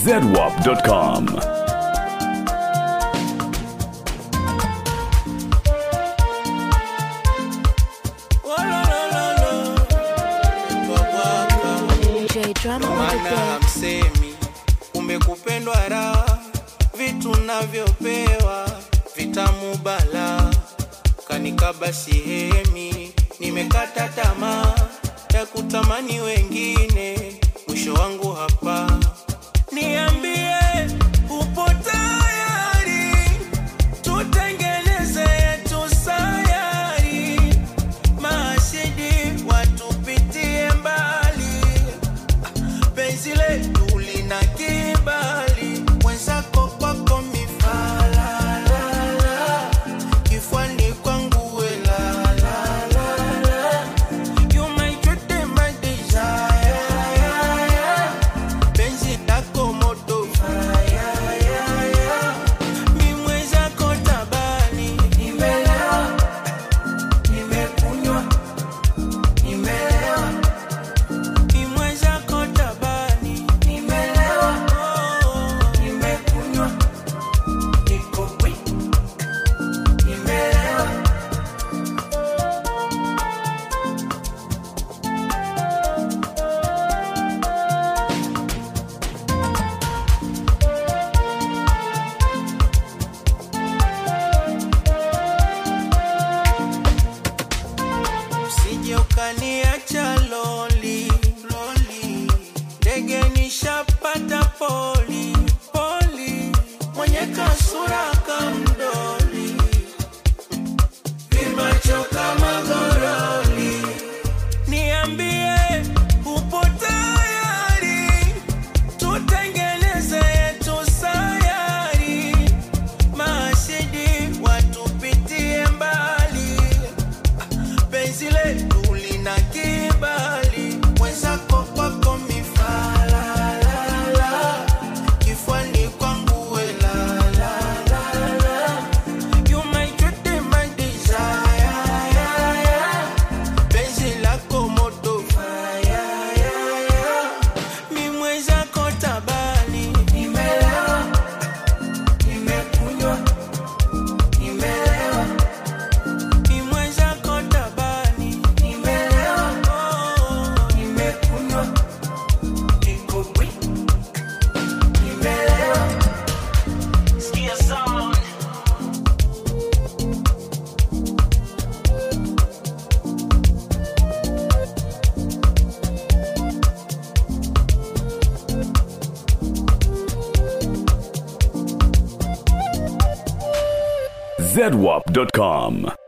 zedwap.com. J Drama on the Mana beat. msemi kumbe kupendwa raha, vitu navyopewa vitamu bala, kanikaba sihemi, nimekata tamaa ya kutamani wengine, mwisho wangu hapa. Niambie, upo tayari tutengeneze yetu sayari, mashidi watupitie mbali penzi letu lina kibali, mwenzako kwako mifalalala, kifuani kwangu welalalala, you my treat my desire, penzi lako moto fire, mi mwenzako tabani, nimelewa, nimekunywa, nimelewa imwezako tabani nimelewa nimekunywa niko bwi nimelewa usije ukaniacha loli loli, ndege nishapata poli poli, mwenye kasura kamdoli, vimacho kama goroli. Niambie, upo tayari tutengeneze yetu sayari, mashidi watupitie mbali penzi letu lina kibali, mwenzako kwako mifalalala, kifuani kwangu welalalala, you my treat my desire, penzi lako moto fire, mi mwenzako tabani, nimelewa, nimekunywa, nimelewa imwenzako tabani nimelewa nimekunywa niko bwi nimelewa sikia sound zedwap.com.